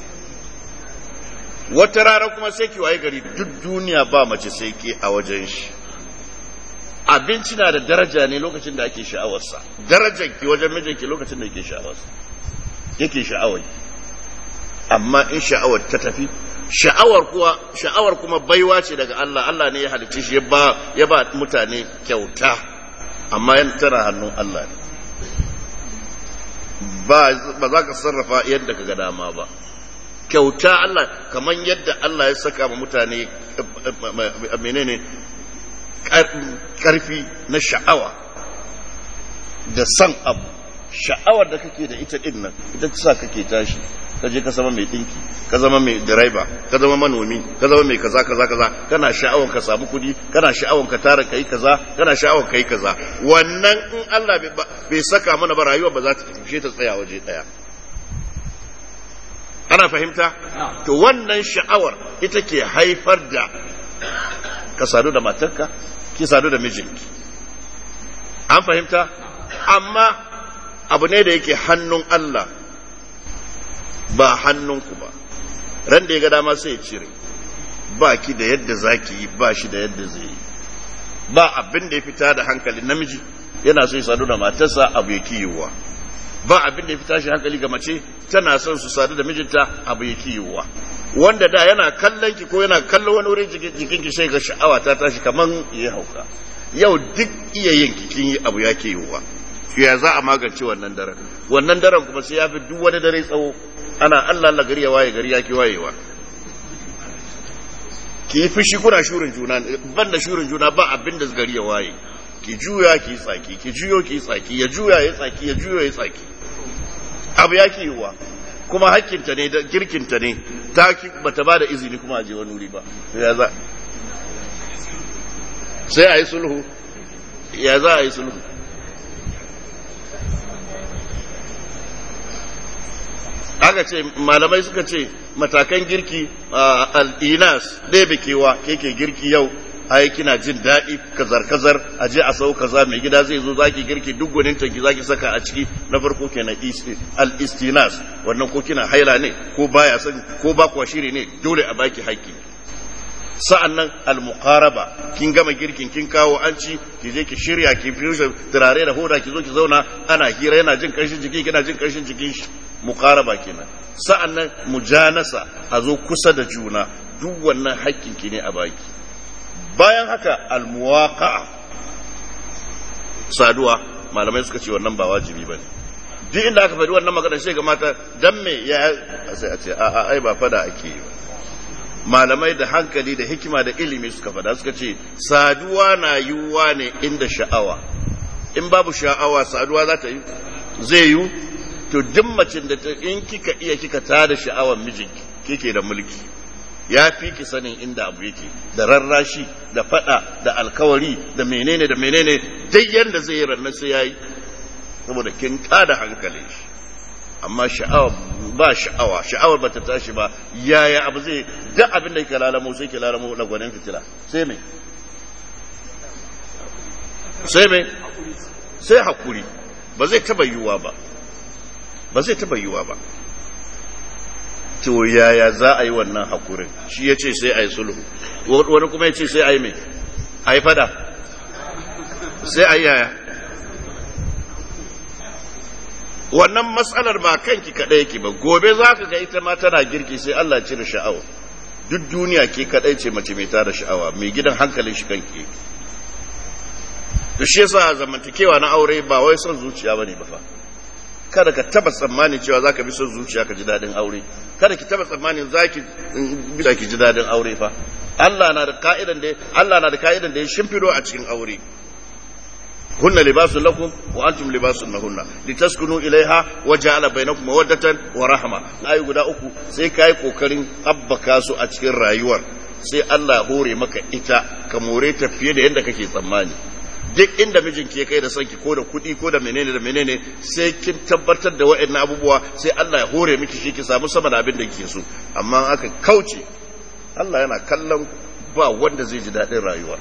wata rana kuma sai ki waye gari duk duniya ba mace sai ke a wajen shi abinci na da daraja ne lokacin da ake sha'awarsa darajar ki wajen mijinki lokacin da yake sha'awarsa yake sha'awar amma in sha'awar ta tafi sha'awar kuwa sha'awar kuma baiwa ce daga Allah Allah ne ya halicce shi ya ba ya ba mutane kyauta amma yan tana hannun Allah ne ba ba za ka sarrafa yadda ka ga dama ba kyauta Allah kamar yadda Allah ya saka ma mutane menene karfi na sha'awa da san abu sha'awar da kake da ita din nan ita ta sa kake tashi ka je ka zama mai dinki ka zama mai direba ka zama manomi ka zama mai kaza kaza kaza kana sha'awar ka samu kudi kana sha'awar ka tara kai kaza kana sha'awar kai kaza wannan in Allah bai saka mana ba rayuwa ba za ta tafi ta tsaya waje daya ana fahimta to wannan sha'awar ita ke haifar da ka sadu da matarka ki sadu da mijinki an fahimta amma abu ne da yake hannun Allah ba hannunku ba ran da ya ga dama sai ya cire ba ki da yadda zaki yi ba shi da yadda zai yi ba abin da ya fita da hankali namiji yana so ya sadu da matarsa abu ya kiyowa ba abin da ya fita shi hankali ga mace tana son su sadu da mijinta abu ya kiyowa wanda da yana kallon ki ko yana kallon wani wurin jikin ki sai ga sha'awa ta tashi kaman ya hauka yau duk iya yin kin yi abu ya kiyowa ya za a magance wannan daren wannan daren kuma sai ya fi duk wani dare tsawo ana Allah Allah gari ya waye gari ya ki wayewa ki yi fushi kuna shurin juna ban da shurin juna ba abin da gari ya waye ki juya ki tsaki ki juyo ki tsaki ya juya ya tsaki ya juyo ya tsaki abu ya ki yiwa kuma hakkinta ne da girkinta ne ta ki bata ba da izini kuma a je wani wuri ba ya za sai a yi sulhu ya za a yi sulhu aka ce malamai suka ce matakan girki al'inas ɗaya kewa keke girki yau ai kina jin daɗi kazar-kazar a je a sau kaza mai gida zai zo zaki girki duk gwanin tanki zaki saka a ciki na farko kenan al-istinas wannan ko kina haila ne ko baya sani ko ba kuwa shiri ne dole a baki haƙƙi sa'annan al-muqaraba kin gama girkin kin kawo an ci ki je ki shirya ki fiye turare da hoda ki zo ki zauna ana hira yana jin ƙarshen jiki kina jin ƙarshen jikin shi muqaraba kenan sa'annan mujanasa a zo kusa da juna duk wannan haƙƙin ki ne a baki bayan haka almuwaka saduwa malamai suka ce wannan ba wajibi ba ne duk inda aka faɗi wannan magana shi ga mata dan me ya sai a ce a a ai ba fada ake yi malamai da hankali da hikima da ilimi suka fada suka ce saduwa na yiwuwa ne inda sha'awa in babu sha'awa saduwa za ta yi zai yiwu to duk macin da in kika iya kika tada sha'awar mijinki kike da mulki ya fi ki sanin inda abu yake da rarrashi da fada da alkawari da menene da menene dai yanda zai yi rannan sai yayi saboda kin tada hankalin shi amma sha'awa ba sha'awa sha'awar ba ta tashi ba yaya abu zai duk abin da yake lalamo sai ke lalamo lagwanin fitila sai mai sai mai sai hakuri ba zai taba yiwuwa ba ba zai taba yiwuwa ba to yaya za a yi wannan hakurin shi ya ce sai a yi sulhu wani kuma ya ce sai a yi mai a yi fada sai a yi yaya wannan matsalar ba kanki kaɗai yake ba gobe za ka ga ita ma tana girki sai Allah cire sha'awa duk duniya ke kaɗai ce mace mai tada sha'awa mai gidan hankalin shi kanki da shi yasa zamantakewa na aure ba wai son zuciya bane ba fa kada ka taba tsammanin cewa zaka bi son zuciya ka ji dadin aure kada ki taba tsammanin zaki bisa ki ji dadin aure fa Allah na da ka'idan da Allah na da ka'idan da ya shimfido a cikin aure hunna libasun lakum wa antum libasun lahunna litaskunu ilaiha wa ja'ala bainakum mawaddatan wa rahma ayi guda uku sai kai kokarin abbaka su a cikin rayuwar sai Allah hore maka ita ka more ta fiye da yadda kake tsammani duk inda mijinki ya kai da sanki ko da kuɗi ko da menene da menene sai kin tabbatar da wa'annan abubuwa sai Allah ya hore miki shi ki samu sama da abin da kike so amma aka kauce Allah yana kallon ba wanda zai ji daɗin rayuwa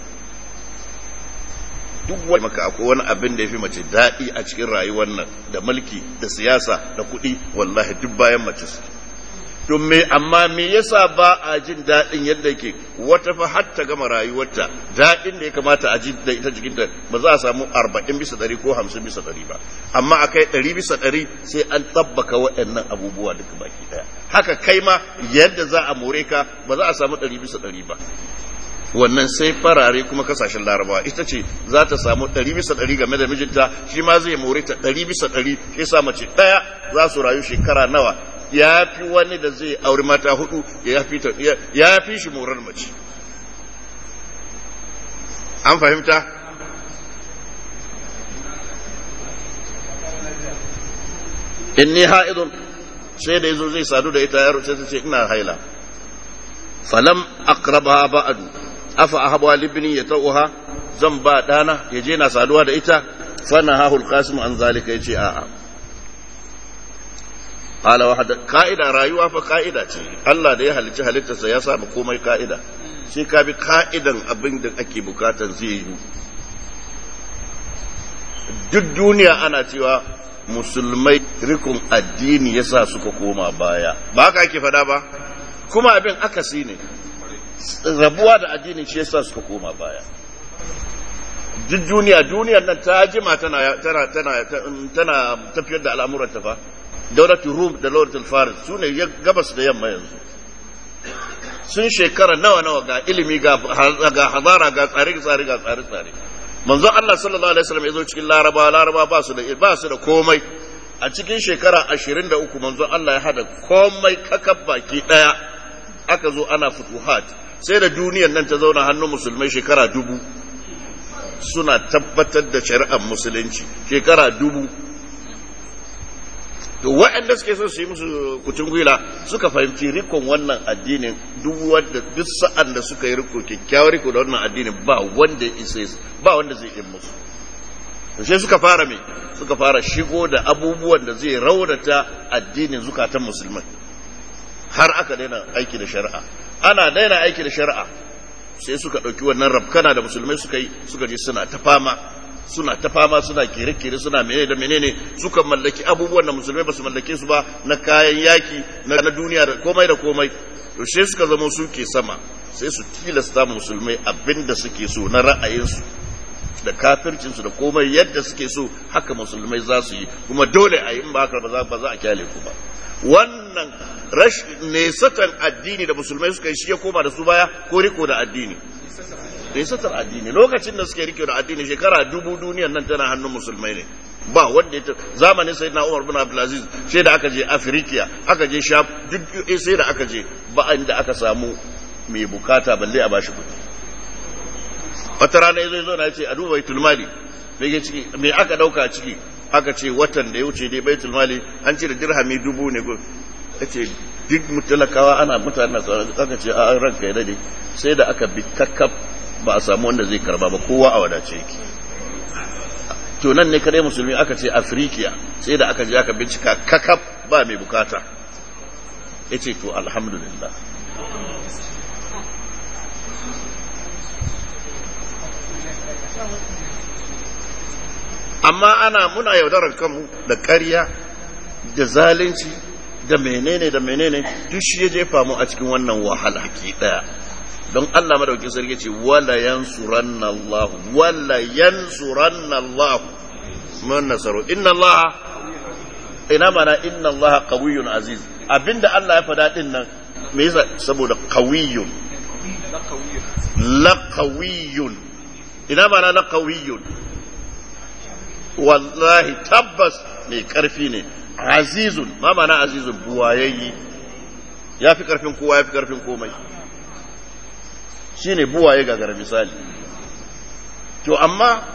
duk wani maka akwai wani abin da ya fi mace daɗi a cikin rayuwar nan da mulki da siyasa da kuɗi wallahi duk bayan mace su to me amma me yasa ba a jin daɗin yadda yake wata fa har ta gama rayuwarta daɗin da ya kamata a ji da ita jikinta ba za a samu arba'in bisa ɗari ko hamsin bisa ɗari ba amma a kai ɗari bisa ɗari sai an tabbaka waɗannan abubuwa duka baki ɗaya haka kai ma yadda za a more ka ba za a samu ɗari bisa ɗari ba wannan sai farare kuma kasashen larabawa ita ce za ta samu ɗari bisa ɗari game da mijinta shi ma zai more ta ɗari bisa ɗari shi sa mace ɗaya za su rayu shekara nawa ya fi wani da zai auri mata hudu ya fi shi morar mace an fahimta inni ha'idun sai da yazo zai sadu da ita yaro sai ta ce ina haila falam aqrabaha ba'du afa ahabu libni yatauha zan ba dana yaje na saduwa da ita fana hahul qasim an zalika yace a'a qala wahada ka'ida rayuwa fa ka'ida ce Allah da ya halicci halittarsa ya sa komai ka'ida sai ka bi ka'idan abin da ake bukatan zai yi duk duniya ana cewa musulmai rikun addini yasa suka koma baya ba haka ake fada ba kuma abin akasi ne rabuwa da addini shi yasa suka koma baya duk duniya duniyar nan ta jima tana tana tana tana tafiyar da al'amuran ta fa daulatul rum da daulatul faris su ne gabas da yamma yanzu sun shekara nawa nawa ga ilimi ga ga hazara ga tsare tsare ga tsare tsare manzo Allah sallallahu alaihi wasallam yazo cikin laraba laraba ba su da ba su da komai a cikin shekara 23 manzo Allah ya hada komai kakab baki daya aka zo ana futuhat sai da duniyar nan ta zauna hannun musulmai shekara dubu suna tabbatar da shari'ar musulunci shekara dubu to waɗanda suke so su yi musu kucin gwila suka fahimci rikon wannan addinin duk wanda duk sa'an da suka yi riko kyakkyawar riko da wannan addinin ba wanda isa ba wanda zai yi musu to sai suka fara me suka fara shigo da abubuwan da zai raunata addinin zukatan musulmai har aka daina aiki da shari'a ana daina aiki da shari'a sai suka ɗauki wannan rabkana da musulmai suka yi suka je suna ta fama suna ta fama suna kere-kere suna menene da menene suka mallaki abubuwan da musulmai ba su mallake su ba na kayan yaki na duniya da komai da komai to sai suka zama suke sama sai su tilasta musulmai abin da suke so na ra'ayinsu da kafircinsu da komai yadda suke so haka musulmai za su yi kuma dole a yi in ba haka ba za a kyale ku ba wannan nesatan addini da musulmai suka yi shi ya koma da su baya ko riko da addini nesatar addini lokacin da suke riko da addini shekara dubu duniyan nan tana hannun musulmai ne ba wanda ya zamanin sai na umar bin abdulaziz sai da aka je afirikiya aka je sham duk sai da aka je ba inda aka samu mai bukata balle a bashi kudi wata rana ya zo na ce a duba baitul mali me aka dauka ciki aka ce watan da ya wuce dai baitul mali an ce da dirhami dubu ne ya ce duk mutalakawa ana mutane aka ce a ranka ya dade sai da aka bi kakkaf ba a samu wanda zai karba ba kowa a wadace yake to nan ne kare musulmi aka ce afirikiya sai da aka je aka bincika kakaf ba mai bukata ya ce to alhamdulillah amma ana muna yaudarar kanmu da ƙarya da zalunci da menene da menene duk shi ya jefa mu a cikin wannan wahala ki daya don Allah madaukin sarki ce wala yansuranna Allah wala yansuranna Allah man nasaru inna Allah ina mana inna Allah qawiyyun aziz abinda Allah ya fada din nan me yasa saboda qawiyyun la qawiyyun ina mana la qawiyyun wallahi tabbas mai karfi ne azizun ma mana azizun buwayayyi ya fi karfin kowa ya fi karfin komai shi ne buwaye gagara misali to amma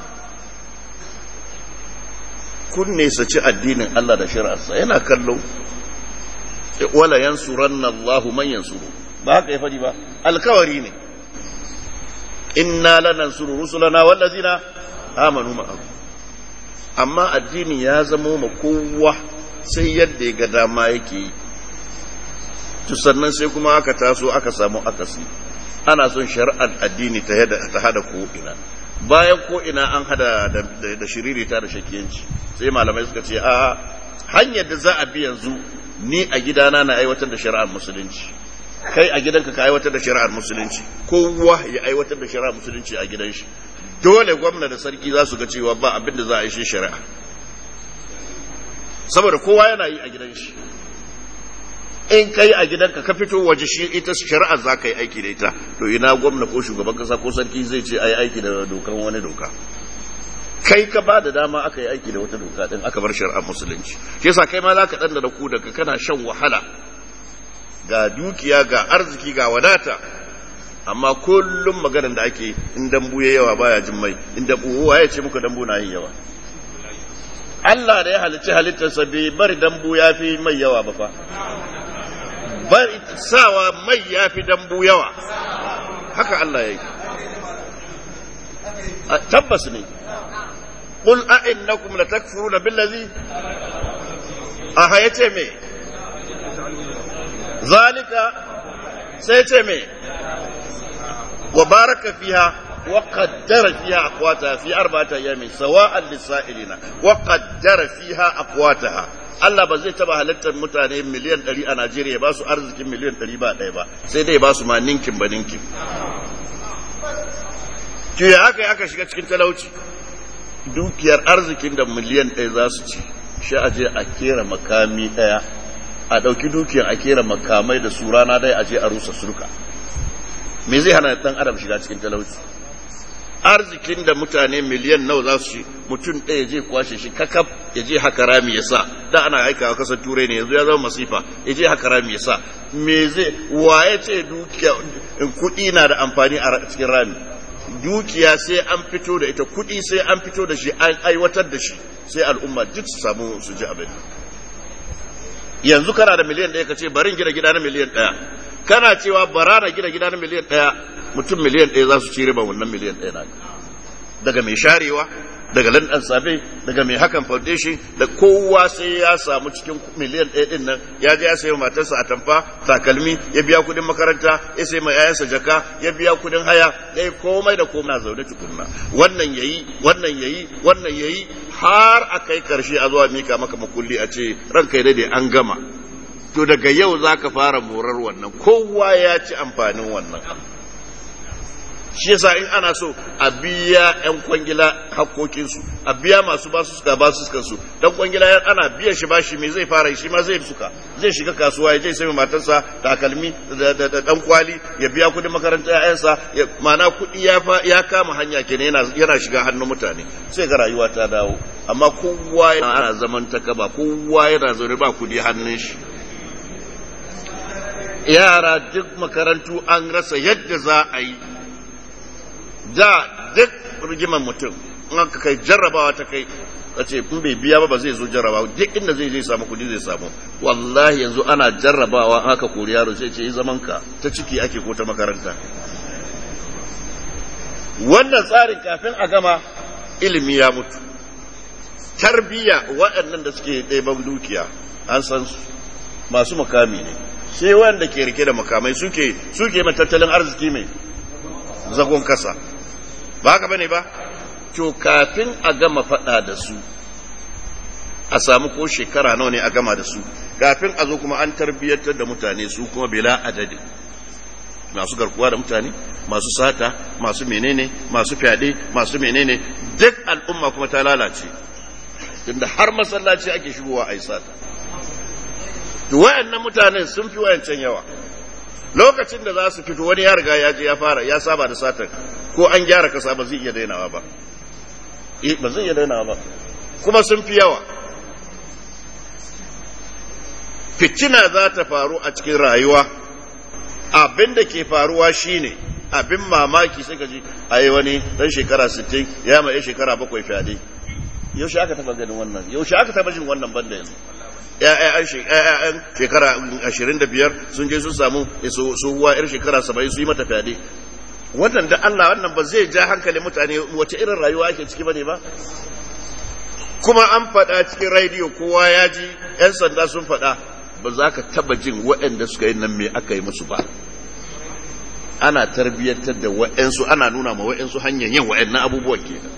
kun ci addinin Allah da shari'arsa yana kallo wala yansuranna Allahu man yansuru ba haka ya fadi ba alkawari ne inna lanansuru rusulana wallazina amanu ma'ahu amma addini ya zamo ma kowa sai yadda ya ga dama yake yi to sannan sai kuma aka taso aka samu akasi ana son shari'ar addini ta hada ko'ina bayan ko'ina an hada da shiririta da shakiyanci sai malamai suka ce a hanyar da za a bi yanzu ni a gidana na aiwatar da shari'ar musulunci kai a gidanka ka aiwatar da shari'ar musulunci kowa ya aiwatar da shari'ar musulunci a gidan shi dole gwamna da sarki za su ga cewa ba abin da za a yi shi shari'a saboda kowa yana yi a gidan shi in kai a gidanka ka fito waje shi ita shari'a za ka yi aiki da ita to ina gwamna ko shugaban kasa ko sarki zai ce a yi aiki da dokan wani doka kai ka ba da dama aka yi aiki da wata doka din aka bar shari'ar musulunci shi yasa kai ma za ka ɗan da ku daga kana shan wahala ga dukiya ga arziki ga wadata amma kullum maganar da ake in dambu ya yawa baya jin mai in dambu ya ce muka dambu na yin yawa Allah da ya halicci halittarsa bai bari dambu ya fi mai yawa ba fa bari sawa mai ya fi dambu yawa haka Allah ya yi tabbas ne قل أئنكم لتكفرون بالذي أهيتي مي ذلك سيتي مي وبارك فيها وقدر فيها أقواتها في أربعة أيام سواء للسائلين وقدر فيها أقواتها Allah ba zai taba halittar mutane miliyan ɗari a Najeriya ba su arzikin miliyan ɗari ba ɗaya ba sai dai ba su ma ninkin ba ninkin. Ki ya aka yi aka shiga cikin talauci dukiyar arzikin da miliyan ɗaya za su ci shi a je a kera makami ɗaya a ɗauki dukiyar a kera makamai da su rana ɗaya a je a rusa surka. me zai hana dan adam shiga cikin talauci arzikin da mutane miliyan nawa za su ci mutum ɗaya je kwashe shi kakaf ya je haka rami ya sa da ana aikawa kasar turai ne yanzu ya zama masifa ya je haka rami ya sa me zai waye ce dukiya kuɗi na da amfani a cikin rami dukiya sai an fito da ita kuɗi sai an fito da shi an aiwatar da shi sai al'umma duk su samu su ji abin yanzu kana da miliyan ɗaya ka ce barin gina gida na miliyan ɗaya kana cewa bara na gina gida na miliyan ɗaya mutum miliyan ɗaya za su ci riba wannan miliyan ɗaya na daga mai sharewa daga landan safe daga mai hakan foundation da kowa sai ya samu cikin miliyan ɗaya ɗin nan ya je ya sayi matarsa a tamfa takalmi ya biya kuɗin makaranta ya sayi mai yayansa jaka ya biya kuɗin haya ya yi komai da komai na zaune tukunna wannan yayi wannan yayi wannan yayi har a kai karshe a zuwa mika maka makulli a ce ranka ya dade an gama to daga yau za ka fara morar wannan kowa ya ci amfanin wannan shi yasa in ana so a biya 'yan kwangila hakkokinsu a biya masu basu suka basu suka su dan kwangila yan ana biyan shi bashi me zai fara shi ma zai suka zai shiga kasuwa ya je sai matarsa takalmi da dan kwali ya biya kudin makarantar ƴaƴansa mana kudi ya ya kama hanya kenan yana yana shiga hannun mutane sai ga rayuwa ta dawo amma kowa yana ana zaman takaba kowa yana zaune ba kudi hannun shi yara duk makarantu an rasa yadda za a yi da duk rigimar mutum in aka kai jarrabawa ta kai a ce in bai biya ba ba zai zo jarrabawa duk inda zai zai samu kudi zai samu wallahi yanzu ana jarrabawa an aka kori yaro sai ce yi zaman ka ta ciki ake ko ta makaranta wannan tsarin kafin a gama ilimi ya mutu tarbiya waɗannan da suke ɗaiban dukiya an san su masu makami ne sai wanda ke rike da makamai suke suke mai tattalin arziki mai zagon kasa ba haka bane ba to kafin a gama faɗa da su a samu ko shekara nawa ne a gama da su kafin a zo kuma an tarbiyyantar da mutane su kuma bila adadin masu garkuwa da mutane masu sata masu menene masu fyaɗe masu menene duk al'umma kuma ta lalace tunda har masallaci ake shigowa a yi sata to wayannan mutanen sun fi wayancan yawa lokacin da za su fito wani ya riga ya je ya fara ya saba da satar ko an gyara kasa ba zai iya dainawa ba eh ba zai iya dainawa ba kuma sun fi yawa fitina za ta faru a cikin rayuwa abin da ke faruwa shine abin mamaki sai ka ji a yi wani dan shekara 60 ya mai shekara bakwai fyaɗe yaushe aka taba ganin wannan yaushe aka taba jin wannan banda yanzu ‘ya'yan shekara 25 sun je sun samu tsohuwa ‘yar shekara 70 su yi mata fyaɗe wannan da Allah wannan ba zai ja hankali mutane wace irin rayuwa ake ciki ba ne ba kuma an faɗa cikin rediyo kowa ya ji ‘yan sanda sun faɗa ba za ka taba jin waɗanda suka yi nan me aka yi musu ba ana tarbiyyantar da waɗansu ana nuna ma waɗansu hanyar yin waɗannan abubuwan kenan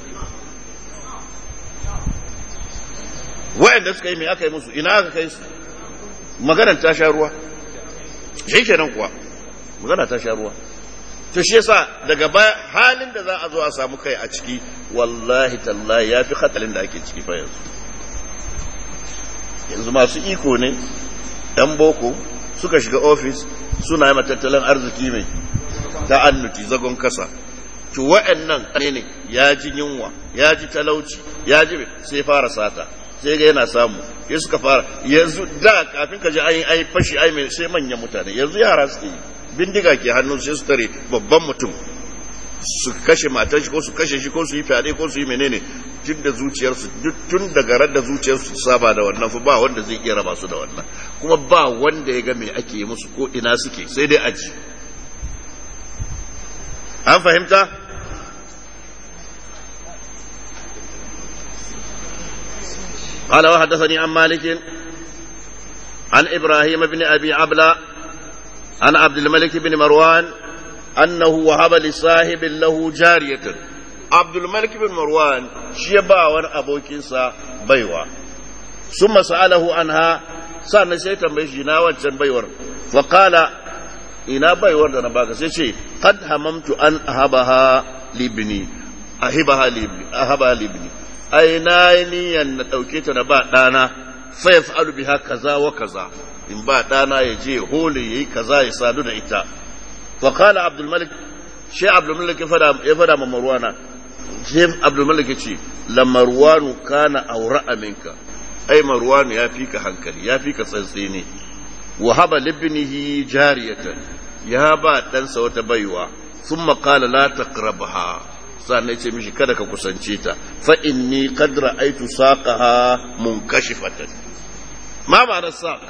waɗanda suka yi mai aka yi musu ina aka kai su maganar ta sha ruwa shi kenan kuwa magana ta sha ruwa to shi yasa daga baya halin da za a zo a samu kai a ciki wallahi tallahi ya fi hatsalin da ake ciki fa yanzu yanzu masu iko ne ɗan boko suka shiga ofis suna yi tattalin arziki mai ta annuti zagon kasa to wa'annan ne ne ya ji yunwa ya ji talauci ya ji sai fara sata sai ga yana samu ya suka fara yanzu da kafin ka ji ayin ayi fashi ayi mai sai manyan mutane yanzu yara suke yi bindiga ke hannun sai su tare babban mutum su kashe matan shi ko su kashe shi ko su yi fyaɗe ko su yi menene tun da zuciyarsu tun daga ran da zuciyarsu saba da wannan fa ba wanda zai iya raba su da wannan kuma ba wanda ya ga me ake yi musu ko ina suke sai dai aji an fahimta قال وحدثني عن مالك عن إبراهيم بن أبي عبلة عن عبد الملك بن مروان أنه وهب لصاحب له جارية عبد الملك بن مروان شيبا وان أبوكيسا بيوا ثم سأله عنها سألنا سيتا بيشينا وانشان بيور فقال إنا بيور دانا باكا سيشي قد هممت أن أهبها لابني أهبها لابني أهبها لابني أي نايني أن أوكيتا نبا دانا فيفعل بها كذا وكذا in ba ɗana ya je hole ya yi kaza ya sadu da ita faƙala abdulmalik shi abdulmalik ya fada ma marwana shi abdulmalik ya ce la marwanu kana aura aminka ai marwanu ya fi ka hankali ya fi ka tsantsi ne wa haba libnihi jariyatan ya ba ɗansa wata baiwa sun maƙala la taqrabha sannan ce mishi kada ka kusance ta fa inni qad ra'aytu saqaha munkashifatan ma ma'anar saq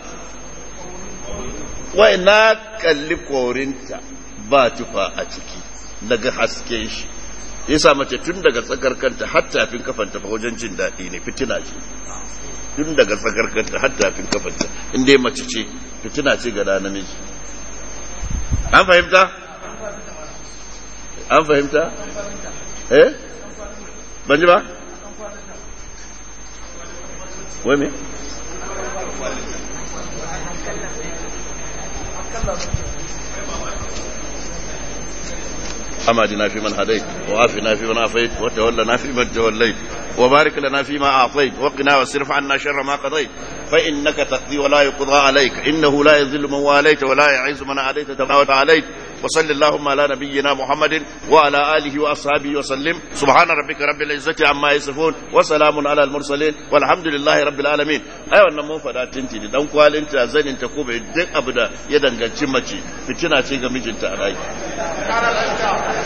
wai na kalli korinta ba tufa a ciki daga hasken shi yasa mace tun daga tsakar kanta har tafin kafanta fa wajen jin daɗi ne fitina ce tun daga tsakar kanta har tafin kafanta in dai mace ce fitina ce ga namiji an fahimta an fahimta eh ban ji ba wai me أمادنا في من هديت وعافنا في من عافيت وتولنا في من توليت وبارك لنا فيما أعطيت وقنا واصرف عنا شر ما قضيت فإنك تقضي ولا يقضى عليك إنه لا يذل من واليت ولا يعز من عاديت تبارك عليك وصل اللهم على نبينا محمد وعلى آله وأصحابه وسلم سبحان ربك رب العزة عما يصفون وسلام على المرسلين والحمد لله رب العالمين أيوة نمو فدا تنتي دان kwalinta zaninta ko bai duk abu da ya danganci mace fitina ce ga mijinta a rai